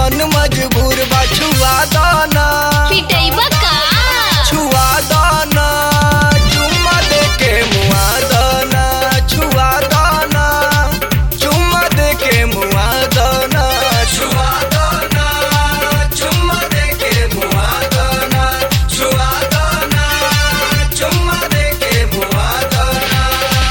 मन मजबूर बा छुआ दाना पिटैबा का छुआ दाना चुम्मा दे के मुआ दाना छुआ दाना चुम्मा दे के मुआ दाना छुआ दाना चुम्मा दे के मुआ दाना छुआ दाना चुम्मा दे के मुआ दाना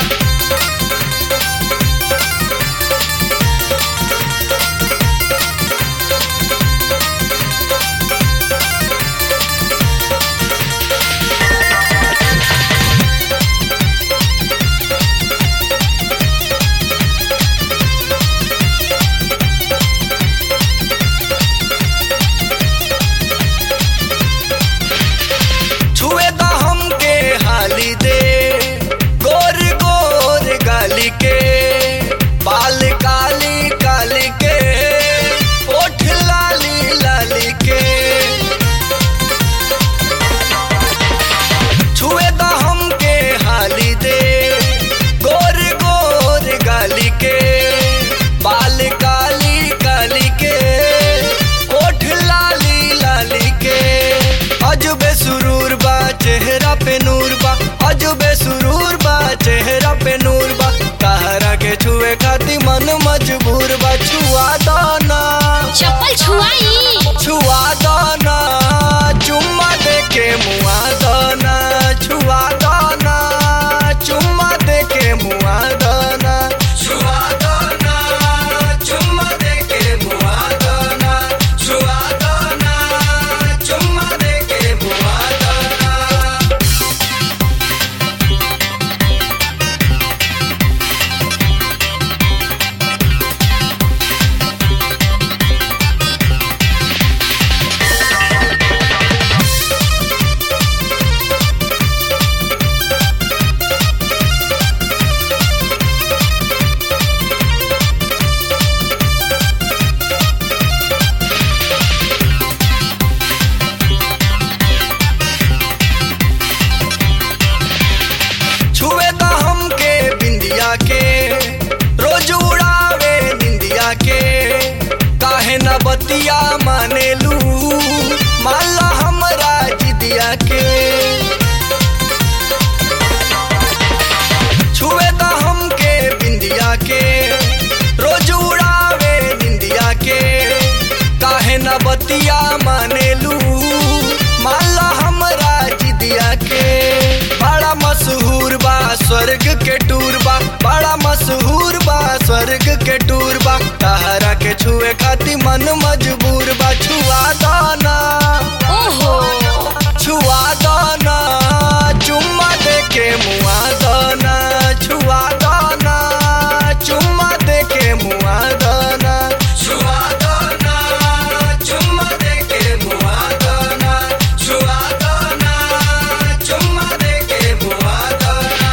छुए दा हमके हाली दे गोर गोर गाली के बाल काली काली के ओठ लाली लाली के छुए दा हमके हाली दे गोर गोर गाली के बाल काली काली के ओठ लाली लाली के अजबे सुरूर बा चेहरा पे नूर बा अजबे सुरूर बा चेहरा पे नूर बा कहरा के छुए खाती मन मजबूर बा छुआ दाना चप्पल छुआई छुआ दाना चुम्मा दे के मुआ दाना छुआ दाना चुम्मा दे के मुआ दाना छुआ दाना चुम्मा दे के मुआ दाना छुआ दाना चुम्मा दे के मुआ दाना छुए दा हमके बिंदिया के रोज उड़ावे निंदिया के काहे न बतिया मानेलू माला हमरा जिदिया के छुए दा हमके बिंदिया के रोज उड़ावे निंदिया के काहे न बतिया मानेलू माला हमरा जिदिया के बड़ा मशहूर बा स्वर्ग के टूर बा बड़ा मशहूर बा स्वर्ग के टूर बा तहरा के छुए खाती मन मजबूर बा छुआ दाना ओहो छुआ दाना चुम्मा दे के मुआ दाना छुआ दाना चुम्मा दे के मुआ दाना छुआ दाना चुम्मा दे के मुआ दाना छुआ दाना चुम्मा दे के मुआ दाना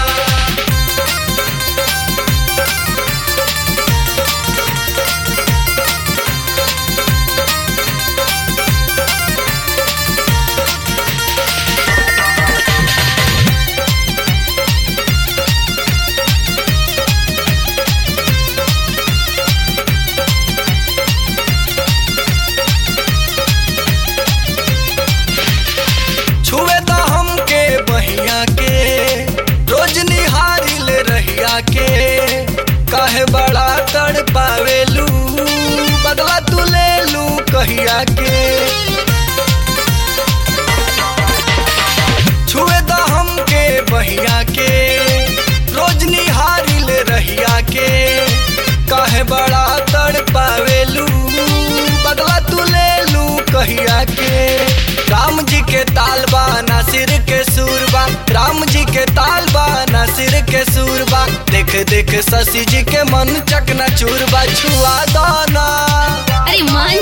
छुए दा हमके बहिया के रोज निहारी ले रहिया के काहे बड़ा तड़ पावेलू बदला तू ले लू कहिया के छुए दा हमके बहिया के रोज निहारी ले रहिया के काहे बड़ा तड़ पावेलू बदला तू ले लू कहिया के राम जी के तालबा नासिर के सूरबा राम जी के तालबा नासिर के सूरबा देख देख शशि जी के मन चकना चूरबा छुआ दाना अरे माँ